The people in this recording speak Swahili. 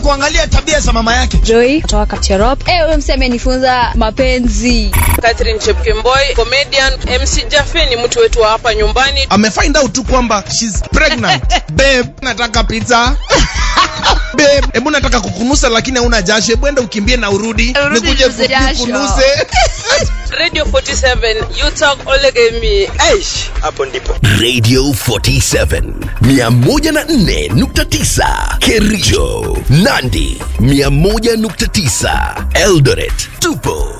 kuangalia tabia za mama yake. Joy kutoka Kapcherop. Eh, huyo msee amenifunza mapenzi. Catherine Chepkemboi, comedian. MC Jaffe ni mtu wetu wa hapa nyumbani. Amefind out tu kwamba she's pregnant. Babe, nataka pizza. Babe, hebu nataka kukunusa lakini hauna jasho. Hebu enda ukimbie na urudi. Urudi Nikuje ninuze jasho. kukunuse. Radio 47, you talk Olegemi. Aish, hapo ndipo. Radio 47 104.9 Kericho, Nandi 101.9 Eldoret. Tupo